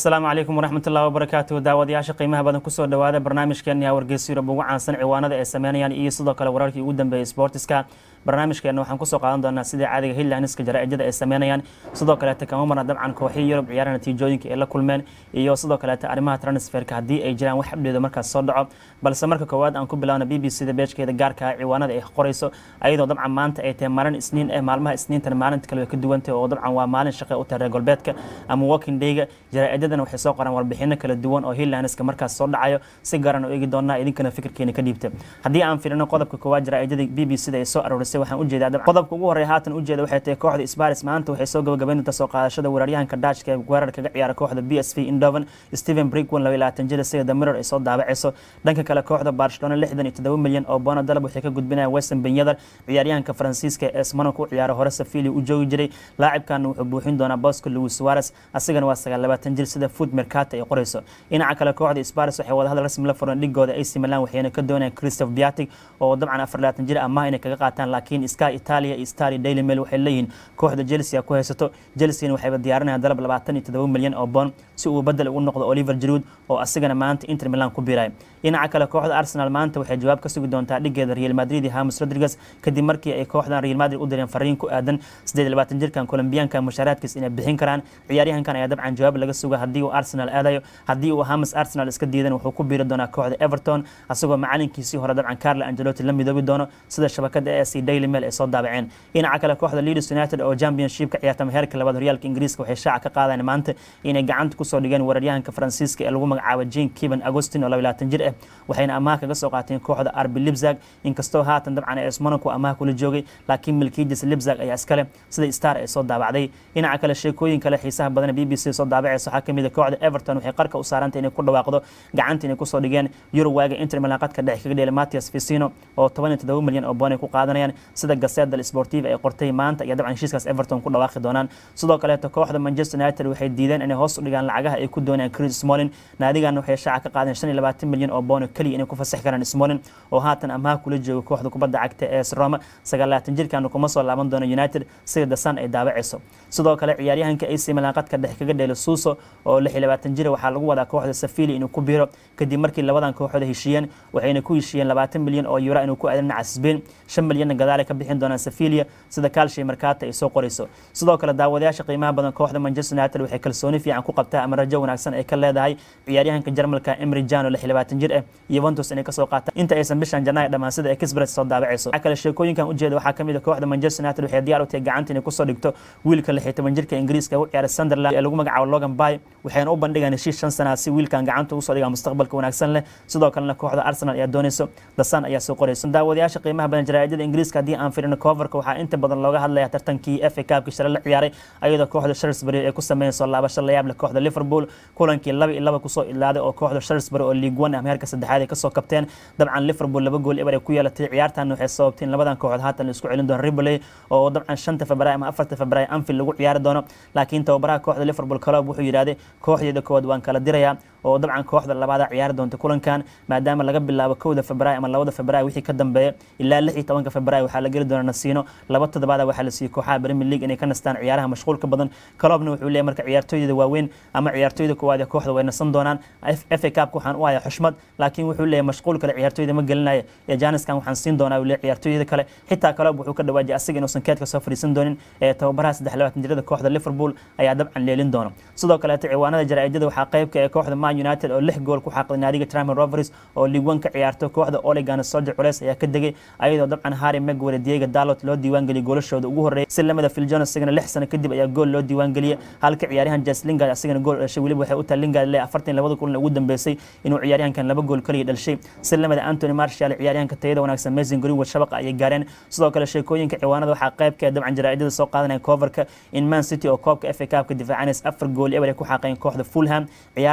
asalaamu calaykum waraxmatullahi wabarakaatuhu daawadayaasha qiimaha badan kusoo dhawaada barnaamijkeena wargeysa yurub ugu caansan ciwaanada ay sameynayaan iyo sidoo kale wararkii ugu dambeeyay sportiska barnaamijkeena waxaan kusoo qaadan doonaa sidai caadiga highlandska jaraa'idada ay sameynayaan sidoo kaleeta kama marna dabcan kooxihii yurub ciyaara natiijooyinka ay la kulmeen iyo sidoo kaleeta arrimaha transferka haddii ay jiraan wax xabdheedo markaas soo dhaco balse marka koowaad aan ku bilaabna b b c da beejkeeda gaarka ah ciwaanada ay qorayso ayadoo dabcan maanta ay tahay maalin isniin eh maalmaha isniintan maalinta kale way ka duwantay oo dabcan waa maalin shaqe u tahay reer galbeedka ama working dayga jaraa'idadan waxay soo qoraan warbixino kala duwan oo highlandska markaas soo dhacayo si garan u eegi doonaa idinkana fikirkeena ka dhiibta haddii aan fiirino qodobka koowaad jaraa'idada b b c da ay soo aroorisay waxaan ujeedaa dabcan qodobka ugu horreeya haatan ujeeda waxay tahay kooxda sparis maanta waxay soo gabagabayn doontaa soo qaadashada weeraryahanka dashka ee weerar kaga ciyaara kooxda b s v indoven stephen brickwan laba iyo labaatan jira sida the mirror ay soo daabacayso dhanka kale kooxda barcelona lixdan iyo toddoba milyan oo boona dalab waxay ka gudbinayaan weston benyadar ciyaaryahanka faransiiska ee esmano ku ciyaara hore safili u joogi jiray laacibkan wuxuu buuxin doonaa bosco louis suarez asigana waa sagaal labaatan jir sida food mercata ay qorayso dhinaca kale kooxda sparis waxay wadahadal rasmi la furan dhigooda ac milan waxayna ka doonayaan christoph biatic oo dabcan afar labaatan jir amaah inay kaga qaataan laakiin sky italia iyo star iyo daily mail waxay leeyihiin kooxda chelsea ku haysato chelseana waxayba diyaarinayaan dalab labaatan iyo toddoba milyan oo bond si uu bedel ugu noqdo oliver jiruud oo asigana maanta inter milan ku biiray dhinaca kale kooxda arsenal maanta waxay jawaab ka sugi doontaa dhigeeda real madrid iyo hamis rodriguez kadib markii ay kooxdan real madrid u direen fariin ku aadan siddeed iyo labaatan jirkan colombiyaanka mushaaraadkiis inay bixin karaan ciyaaryahankan ayaa dabcan jawaab laga suga haddii uu arsenal aadayo haddii uu hamis arsenal iska diidan wuxuu ku biiri doonaa kooxda everton asagoo macalinkiisii hore dabcan carlo angelotti la midoobi doono sida shabakada e c daily mail ay soo daabaceen dhinaca kale kooxda leeds united oo championship ka ciyaartama heerka labaad horyaalka ingiriiska waxay shaaca ka qaadeen maanta inay gacanta kusoo dhigeen weeraryahanka faransiiska ee lagu magacaabo jean kiban agostin oo laba labaatan jir ah waxayna amaah kaga soo qaateen kooxda arbi libzag inkastoo haatan dabcan es monaco amaah kula joogay laakiin milkiijis libzag ayaa iskale sida star ay soo daabacday dhinaca kale sheekooyin kale xiisaha badan b b c soo daabacaysa waxaa kamid a kooxda everton waxay qarka u saarantay inay ku dhawaaqdo gacanta inay kusoo dhigeen eurowaaga inter milan qadka dhexe kaga dheelay matias vicino oo toban iyo toddoba milyan oo boon ay ku qaadanayaan sida gaseda sportiva ay qortay maanta iyo dabcan heshiiskaas everton ku dhawaaqi doonaan sidoo kaleeto kooxda manchester united waxay diideen inay hoos u dhigaan lacagaha ay ku doonayaan chris smolin naadigan waxay shaaca ka qaadeen shan iyo labaatan milyan oo boon keliya inay ku fasaxi karaan smolin oo haatan amaha kula jooga kooxda kubadda cagta ee roma sagaalaatan jirkan kuma soo laaban doono united sida dasan ay daabacayso sidoo kale ciyaaryahanka ac milan qadka dhexe kaga dheelo suuso oo lix iyo labaatan jira waxaa lagu wadaa kooxda safili inuu ku biiro kadib markii labadan kooxood heshiiyeen waxayna ku heshiiyeen labaatan milyan oo euro inuu ku aadan dhinaca sbain shan milyanna gadaale ka bixin doonaan safilia sida calshi markata ay soo qorayso sidoo kale daawadayaasha qiimaha badan kooxda manchester united waxay kalsooni fiican ku qabtaa ama rajo wanaagsan ay ka leedahay ciyaaryahanka jarmalka emry jan oo lix iyo labaatan jir ah yuventus inay kasoo qaataan inta aysan bishan janaayo dhammaan sida ay kisbret soo daabacayso waxaa kale sheekooyinkan ujeeda waxaa kamid a kooxda manchester united waxay diyaar u tahay gacanta inay kusoo dhigto wiilka lix iyo toban jirka ingiriiska u ciyaara sunderland ee lagu magacaabo logan bay waxayna u bandhigaan heshiis shan sana si wiilkan gacanta ugu soo dhigaa mustaqbalka wanaagsan leh sidoo kalena kooxda arsenal ayaa doonayso dasan ayaa soo qorayso daawadayaasha qiimaha badan jaraa'idada ingiriiska haddii aan firino coverka waxaa inta badan looga hadlaya tartankii f a kaabkii shalay la ciyaaray ayadoo kooxda shrewsbury ay ku sameeyeen soo laabasho layaab leh kooxda liverpool kulankii laba iyo laba kusoo ilaaday oo kooxda shrewsbury oo league one ama heerka saddexaad ay kasoo kabteen dabcan liverpool laba gool eber ay ku yeelatay ciyaartan waxay sababtay in labadan kooxood haatan la isku celin doono ribley oo dabcan shanta february ama afarta february anfield lagu ciyaari doono laakiin tababaraha kooxda liverpool club wuxuu yidhahday kooxdeeda koowaad waan kala dirayaa oo dabcan kooxda labaada ciyaari doonta kulankan maadaama laga bilaabo kowda february ama labada february wixii ka dambeeya ilaa lix iyo tobanka february waxaa la geli doona nasiino laba toddobaada waxaa la siiyey kooxaha premier league inay ka nastaan ciyaaraha mashquulka badan kalobna wuxuu leeyahy marka ciyaartooyda waaweyn ama ciyaartooyda koowaad ee kooxda way nasan doonaan f a cupka waxaan u hayaa xushmad laakiin wuxuu leeyahy mashquul kale ciyaartooyda ma gelinaya ee janiskan waxaan siin doonaa uu leeyahy ciyaartooyada kale xitaa kalob wuxuu ka dhawaajiyay asiga inuusan keedka soo fadhiisan doonin ee tababaraha saddex labaatan jirada kooxda liverpool ayaa dabcan leelin doona sidoo kaleeto ciwaanada jaraa'idada waxaa qaybka ee kooxda man united oo lix gool ku xaaqday naadiga Tranmere Rovers oo League 1 ka ciyaarto kooxda Ole Gunnar Solskjaer culeys ayaa ka degay ayadoo dabcan Harry Maguire Diego Dalot loo diiwaan geliyay goolashooda ugu horeeyay si lamada Phil Jones isagana lix sano kadib ayaa gool loo diiwaan geliyay halka ciyaaryahan Jess Lingard isagana gool dhashay waliba waxay u tahay Lingard le 42 kulan ugu dambeysay inuu ciyaaryahankan laba gool kaliya dhashay si lamada Anthony Martial ciyaaryahanka tayada wanaagsan Mason Greenwood shabaqa ayay gaareen sidoo kale sheekooyinka ciwaanada waxaa qaybka dabcan jaraa'idada soo qaadanaya coverka in Man City oo koobka FA Cup ka difaacanaysa afar gool eber ay ku xaqeen kooxda Fulham ciyaar dabcan ninka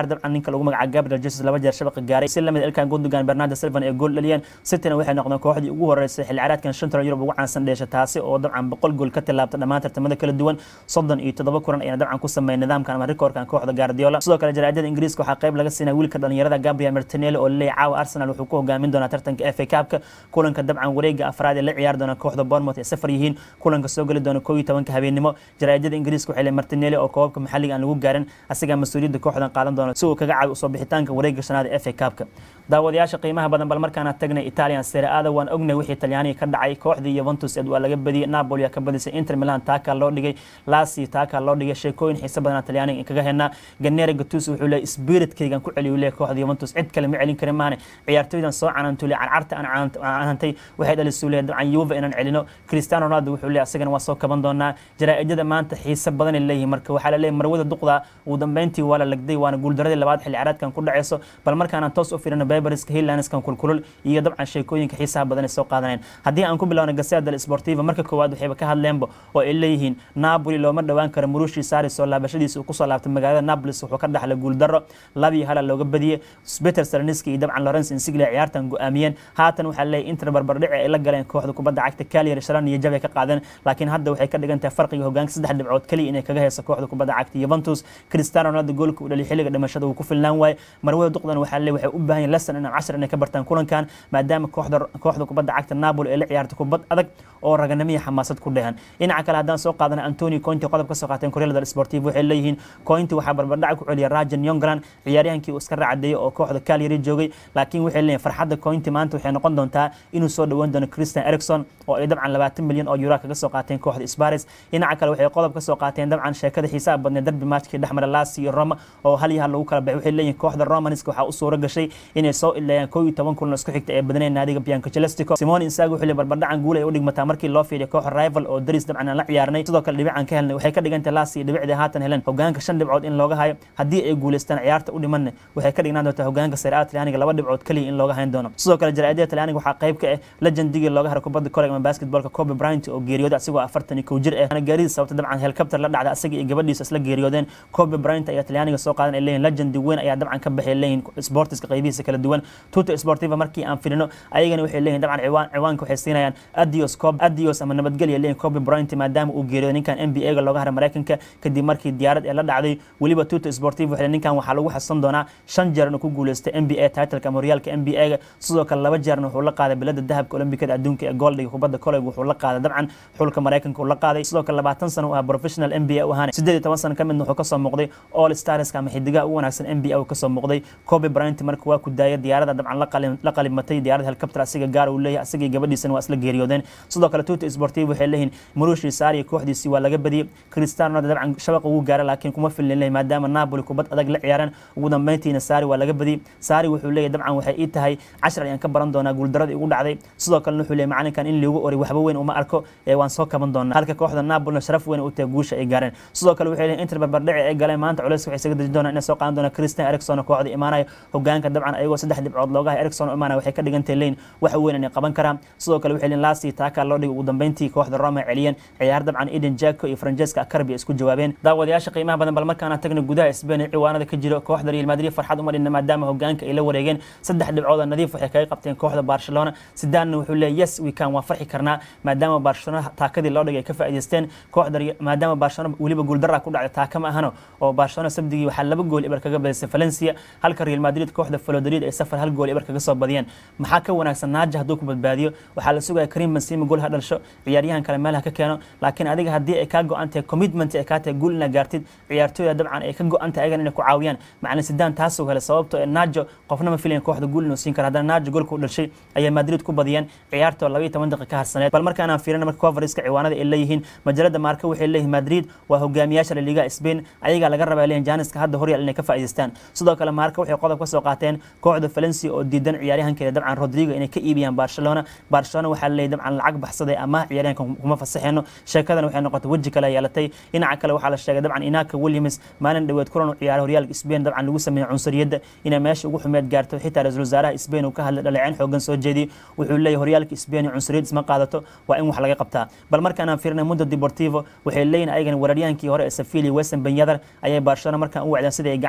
ninka lagu magaca gabriel jesus laba jeer shabaqa gaaray si lamid ilkan gundogan bernardo silvan ee gool dhaliyeen cityna waxay noqdeen kooxdii ugu horeysay xilli ciyaareedkan shanta yurub ugu caansan dheesha taasi oo dabcan boqol gool ka tilaabta dhammaan tartamada kala duwan soddon iyo toddoba kulan ayna dabcan ku sameeyeen nidaamkan ama rikoorkan kooxda guardiola sidoo kale jaraa'idada ingiriiska waxaa qayb laga siinaya wiilka dhalinyarada gabriel martinelli oo laleeyahay caawa arsenal wuxuu ku hogaamin doonaa tartanka fa cupka kulanka dabcan wareega afraad ee la ciyaari doona kooxda bournemouth ee safar yihiin kulanka soo geli doona koo iyo tobanka habeenimo jaraa'idada ingiriiska waxay leeyahay martinelli oo koobabka maxalliga aan lagu gaarin asigaa mas-uuliyadda kooxdan qaadan doona si uu kaga caawi usoo bixitaanka wareega shanaad ee fa cupka daawadayaasha qiimaha badan bal markaana tagnay italian serie ada waan ognay wixii talyaaniga ka dhacay kooxdii yuventus ed waa laga badiyey napoli aa ka badisay inter milan taakaa loo dhigay lasi taakaa loo dhigay sheekooyin xiise badanaa talyaaniga kaga helnaa ganera gatus wuxuu leeyahy spiritkaygan ku celiyu leeyahy kooxda yuventus cid kale ma celin karin maahane ciyaartooydan soo canantule carcarta aan canantay waxay dhalisuu leeyahy dabcan yuva inaan celino cristiano ronaldo wuxuu leeyahy asagana waa soo kaban doonaa jaraa'idada maanta xiise badanay leeyihin marka waxaa la leeyahy marwada duqda ugu dambeyntii waa la lagday waana guuldaradii labaad xilli ciyaareedkan ku dhaceyso bal markaanaan toos u firino beberiska hillanskan kulkulul iyo dabcan sheekooyinka xiisaha badan ay soo qaadaneen haddii aan ku bilowna gasea del sportiva marka koowaad waxayba ka hadleenba oo ay leeyihiin napoli looma dhowaan karo murushi sari soo laabashadiisa uu kusoo laabtay magaalada napolis wuxuu ka dhaxlay guuldaro labii hala looga badiyey peter sarniski iyo dabcan lawrence insiglia ciyaartan go-aamiyeen haatan waxaa leeyahy inter barbardhici ay la galeen kooxda kubadda cagta kalier shalan iyo jabay ka qaadeen laakiin hadda waxay ka dhigan tahay farqiga hogaanka saddex dhibcood keliya inay kaga heyso kooxda kubadda cagta yuventus cristiano ronaldo goolka uu dhaliy xilliga dhimashada uu ku filnaan waaye marwada duqdan waxaa leeyahy waxay u baahan yihin lesson inaan cashar inay ka bartaan kulankan maadaama kooxda kooxda kubadda cagta napoli ay la ciyaarto kubad adag oo raganimiya xamaasad ku dhehan dhinaca kale haddaan soo qaadana antoni cointi qodob ka soo qaateen koryal del sportiv waxay leeyihiin cointi waxaa barbardhaca ku celiya rajan yongran ciyaaryahankii uu iska raacadeeyey oo kooxda kalyari joogay laakiin waxay leeyihin farxadda cointi maanta waxay noqon doontaa inuu soo dhoweyn doono christian ericson oo ay dabcan labaatan milyan oo euro kaga soo qaateen kooxda sparis dhinaca kale waxay qodob ka soo qaateen dabcan sheekada xiisaha badneed darbi matchkii dhexmara lasi iyo roma oo hal iyo hal lagu kala baxay waxay leeyihin kooxda romaniska waxaa u suuro gashay inay soo ileeyaan koo iyo toban kulan isku xigta ee badneen naadiga bianco celestico simon insago xilli barbardhacan guul ay u dhigmataa markii loo fiiriyo kooxa rival oo daris dabcan aan la ciyaarnay sidoo kale dhibican ka helnay waxay ka dhigantay lasi dhibicdii haatan helen hogaanka shan dhibcood in looga hayo haddii ay guuleystaan ciyaarta u dhimanna waxay ka dhignaan doontaa hogaanka serie a talyaaniga laba dhibcood keliya in looga hayn doono sidoo kale jaraa'idada talyaaniga waxaa qayb ka ah legendigii looga haray kubadda koleg ama basketballka kobe bryant oo geeriyooday asigoo afartan iyo kow jir ah gaarida sababta dabcan helicopter la dhacda asaga iyo gabadhiisa isla geeriyoodeen kobe bryant ayaa talyaaniga soo qaadan ay leeyihin legendi weyn ayaa dabcan ka baxay leeyihin sportiska qaybihiisa kala duwan tuta sportiva markii aan filino ayagana waxay leeyihin dabcan ciwaan ciwaanka waxay siinayaan adios cob adios ama nabadgelya leeyihin kobe bryant maadaama uu geeriyooday ninkan n b a ga looga haray maraykanka kadib markii diyaarad ee la dhacday weliba tuta sportiva waxay ninkan waxaa lagu xasan doonaa shan jeer inuu ku guuleystay n b a titleka ama horyaalka n b a ga sidoo kale laba jeerna wuxuu la qaaday bilada dahabka olombikada adduunka ee goldhiga kubadda koleg wuxuu la qaaday dabcan xulka maraykanka uu la qaaday sidoo kale labaatan sano u ahaa professional n b a u ahaana siddeed iyo toban sano ka midna wuxuu kasoo muuqday all starska ama xidigaha ugu wanaagsan n b a uu kasoo muuqday kobe bryant marka waa ku daaya diyaarada dabcan la qalimatay diyaarada helicopter asiga gaar uu leeyahay asiga iyo gabadhiisana waa isla geeriyoodeen sidoo kale tuta sportiv waxay leeyihin murushi saari kooxdiisii waa laga badiyey cristiano ronaldo dabcan shabaqa ugu gaara laakiin kuma filin leeyahay maadaama napoli kubad adag la ciyaaraan ugu dambeyntiina saari waa laga badiyey saari wuxuu leeyahay dabcan waxay ii tahay cashar ayaan ka baran doonaa guuldaradii ugu dhacday sidoo kalena wuxuu leeyahay macalinkan in liigu oray waxba weyn uma arko ee waan soo kaban doonaa halka kooxda napolina sharaf weyn u tahay guusha ay gaareen sidoo kale waxay leeyihin inter barbardhici ay galeen maanta culayska waxay isaga dejin doonaan inay soo qaadan doonaan christian ericson oo kooxda imaanaya hogaanka dabcan ayagoo saddex dhibcood looga hay ericson oo imaanaya waxay ka dhigantay leyn wax weyn inay qaban karaan sidoo kale waxay leeyihin lasi taakaa loo dhigay ugu dambeyntii kooxda roma celiyeen ciyaar dabcan eden jaco iyo francesca akarbi isku jawaabeen daawadayaasha qiimaha badan bal markaana tagna gudaha spain ee ciwaanada ka jiro kooxda real madrid farxad uma dhinna maadaama hogaanka ay la wareegeen saddex dhibcood oo nadiif waxay kaga qabteen kooxda barcelona sidaanna wuxuu leeyahy yes we can waa farxi karnaa maadaama barcelona taakadii loo dhigay ay ka faa'iidaysteen kooxda maadaama barcelona weliba guuldara ku dhacday taaka ma ahano oo barcelona sabdigii waxaa laba gool ibar kaga badisay valencia halka real madrid kooxda valladolid ay safar hal gool ibar kaga soo badiyeen maxaa ka wanaagsan naaja hadduu ku badbaadiyo waxaa la sugaya karim benzema gool ha dhalisho ciyaaryahan kale meel ha ka keeno laakiin adiga haddii ay kaa go-an tahay commitment ay kaa tahay guul inaad gaartid ciyaartooyda dabcan ay ka go-an tahay ayagan inay ku caawiyaan macalin sidaan taasuu helay sababtoo ee naajo qofna ma filayan kooxda guul inuu siin karo haddana naajo goolka u dhashay ayay madrid ku badiyeen ciyaartoo labaiyo toban daqiiqa ka harsaneed bal markaanaan fiirina marka covariska ciwaanada ay leeyihiin majalada maarka waxay leeyihin madrid waa hogaamiyaasha la liga spain ayagaa laga rabaa leeyihin janiska hadda horyaal inay ka faa'iidaystaan sidoo kale maarka waxay qodob ka soo qaateen kooxda valencia oo diidan ciyaaryahankeeda dabcan rodrigo inay ka iibiyaan barcelona barcelona waxaa leeyahy dabcan lacag baxsaday ama ciyaaryahanka kuma fasaxeeno sheekadan waxay noqotay weji kale yeelatay dhinaca kale waxaa la sheegay dabcan inaka williams maalin dhoweed kulan u ciyaaray horyaalka spain dabcan lagu sameeyey cunsuriyadda inay meesha ugu xumeed gaarto xitaa ra-iisul wasaaraha spain uu ka hadlay dhaleeceen xoogan soo jeediyey wuxuu leeyahy horyaalka spain iyo cunsuriyad isma qaadato waa in wax laga qabtaa bal markaanaan fiirnay mundo deportivo waxay leeyihin ayagan weeraryahankii hore ee sevilla weston benyadar ayay barcelona markaan u wacdeen sidai ay gacanta ugu soo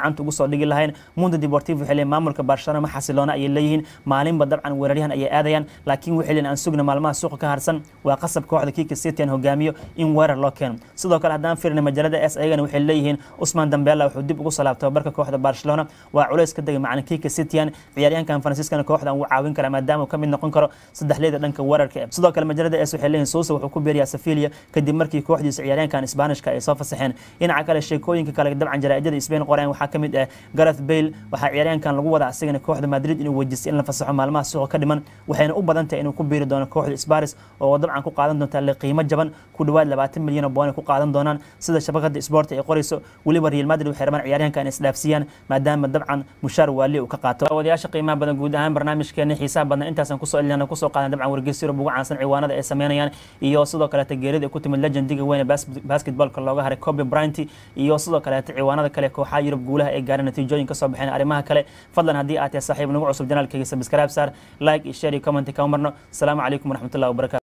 dhigi lahayn mundo deportivo waxay leeyihin maamulka barcelona ma xasiloona ayay leeyihiin maalinba dabcan weeraryahan ayay aadayaan laakiin waxay leeyihin aan sugna maalmaha suuqa ka harsan waa qasab kooxda kika city aan hogaamiyo in weerar loo keeno sidoo kale haddaan fiirna majaalada s ayagana waxay leeyihiin usman dambela wuxuu dib ugu salaab tababarka kooxda barcelona waa culays ka degay macalin kika cityan ciyaaryahankan faransiiskana kooxdan wuu caawin karaa maadaama uu ka mid noqon karo saddexleyda dhanka weerarka sidoo kale majaalada s waxay leeyihin sousa wuxuu ku beeriyaa safilia kadib markii kooxdiisa ciyaaryahankan isbaanishka ay soo fasaxeen dhinaca kale sheekooyinka kale dabcan jaraa'idada spain qoreen waxaa ka mid ah gareth bale waxaa ciyaaryahankan lagu wadaa asigana kooxda madrid inuu wejistay in la fasaxo maalmaha suuqa ka dhiman waxayna u badan tahay inuu ku biiri doono kooxda sparis oo dabcan ku qaadan doonta le qiimo jaban ku dhawaad labaatan milyan oo boon ay ku qaadan doonaan sida shabakada sport ay qorayso weliba real madrid waxay rabaan ciyaaryahankan isdhaafsiiyaan maadaama dabcan mushaar waali uu ka qaato wadayaasha qiimaha badan guud ahaan barnaamijkeena xiisaha badan intaasaan kusoo elina kusoo qaadan dabcan wargeysyada ugu caansan ciwaanada ay sameynayaan iyo sidoo kaleeta geerida ay ku timid legendiga weyne basketballka looga haray kobe bryant iyo sidoo kaleeta ciwaanada kale kooxaha yurub guulaha ay gaareen natiijooyin ka soo baxeen arrimaha kale fadlan haddii aad tahay saaxiib nagu cusub janaalkayga sabskraib saar like iyo share iyo comment kama marno asalaamu calaykum waraxmatullahi wabarakatu